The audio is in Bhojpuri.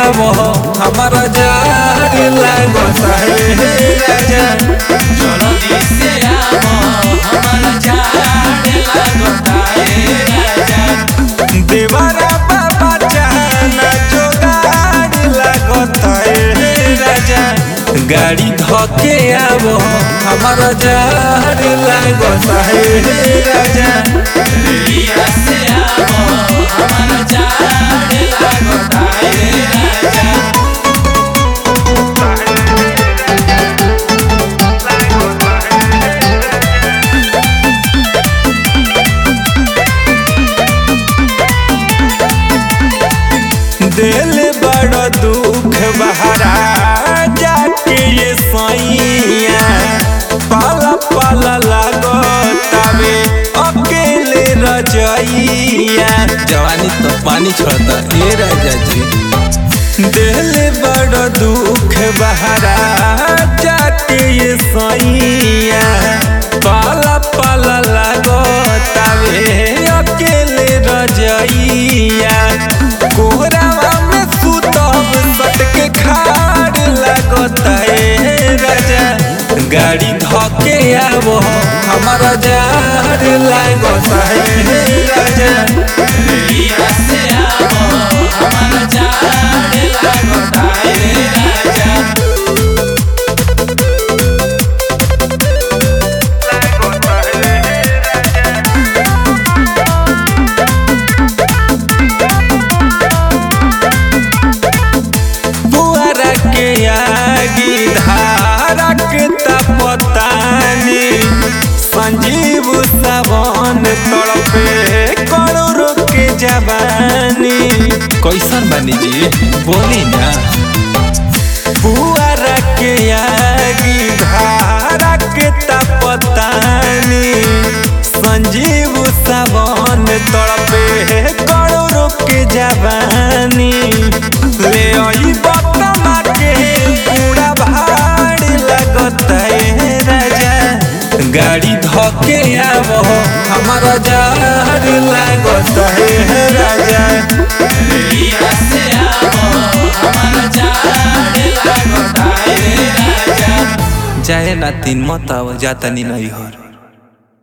आवो हमारा जार लागता है राजा जल्दी से आवो हमारा झाड़ लागता है राजा देवरा बाबा जाना जोगाड़ लागता है राजा गाड़ी धके आवो हमारा जार लागता है राजा लिया से आवो हमारा झाड़ लागता है राजा दिल बड़ दुख बहरा जाके ये सैया पाला पाला लागो तबे अकेले रजैया जवानी तो पानी छोड़ता ये राजा जी दिल बड़ दुख बहरा जाके ये सैया पाला पाला लागो तबे अकेले रजैया कोहरावा में सुतब सटके खाड़ लागता है राजा गाड़ी धके आवो हमारा जार लागता है राजा लिया से आवो हमारा झाड़ लागता है राजा बुआरा के आगी धारा के तपतानी संजीव सावन तड़पे करोड़ के जवानी कैसन बनी जी बोली ना बुआरा के आगी धारा के तपतानी संजीव सावन तड़पे करोड़ के जवानी ले आई बतमा के पूरा भाड़ लगत है राजा गाड़ी धके आवो हमारा जार लागत है राजा लिया से आवो हमारा झाड़ लागता है राजा जाए ना तीन मत आव जाता नहीं हर